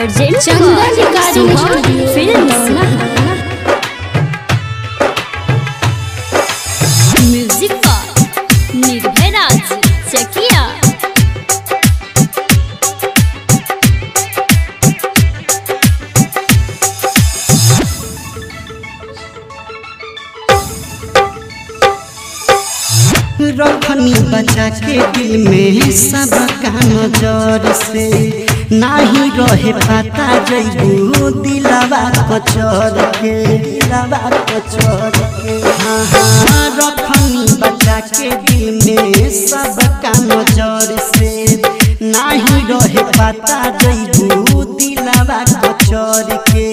urgent Chandan recording studio film music पर निर्भय राज चकिया रखनी बचा के दिल में सबका नजर से नाही रहे पता जइबू दिलवा कचर के दिलवा कचर के हाँ हाँ रखनी बचा के दिल में सबका नजर से नाही रहे पता जइबू दिलवा कचर के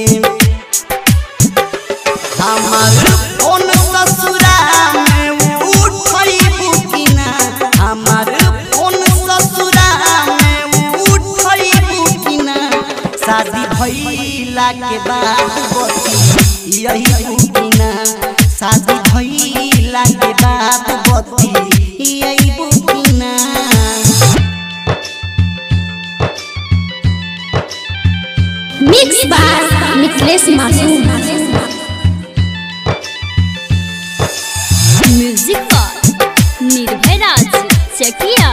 हमार फोन ससुरा में उठैबू कि ना हमार फोन ससुरा में उठैबू कि ना शादी भइला के बाद बती यही कि ना शादी भइला के बाद बती यही कि ना मिक्स बाय मिथिलेश मासूम म्यूजिक पर निर्भय राज चकिया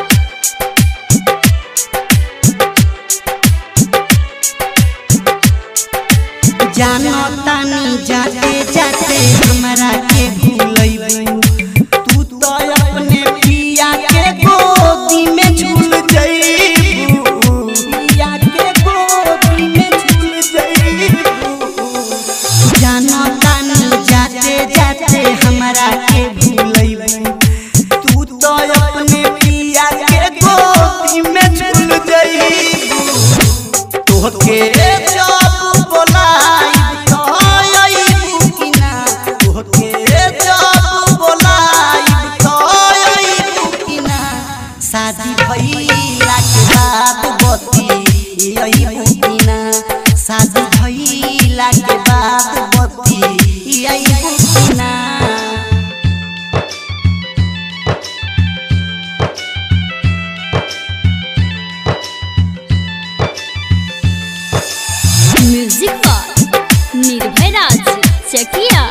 जानो तानी जाते जाते हमरा के भूलैबू तू तो अपने पिया के गोदी में झूल जइबू पिया के गोदी में झूल जइबू जानो तानी जाते जाते हमरा के भूलैबू तू तो अपने पिया के गोदी में झूल जइबू तोहके जब बोलाई तो अइबू कि ना तोहके जब बोलाई तो अइबू कि ना शादी भइला के बाद बती अइबू कि ना शादी भइला के बाद बती अइबू कि ना म्यूजिक पर निर्भय राज चकिया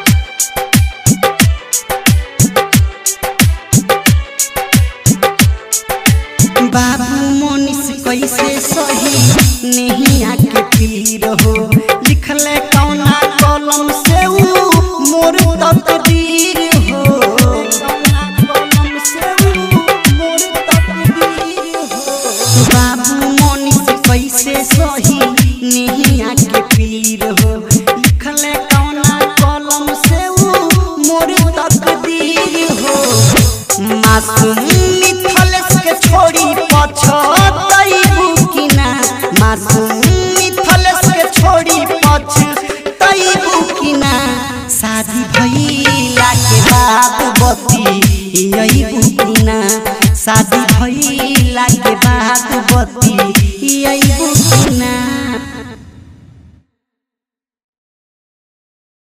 बाबू मोनिस कैसे सही नहीं आके पीर हो लिखले कौना कलम से ऊ मोर तकदीर हो कौना कलम से ऊ मोर तकदीर हो बाबू मोनिस कैसे सही नहीं आके पीर हो लिखले कौना कलम से ऊ मोर तकदीर हो मासूम मिथलेश के छोड़ी पछतैबू कि ना मासूम मिथलेश के छोड़ी पछतैबू कि ना शादी भइला के बाद बती अइबू कि ना शादी भइला के बाद बती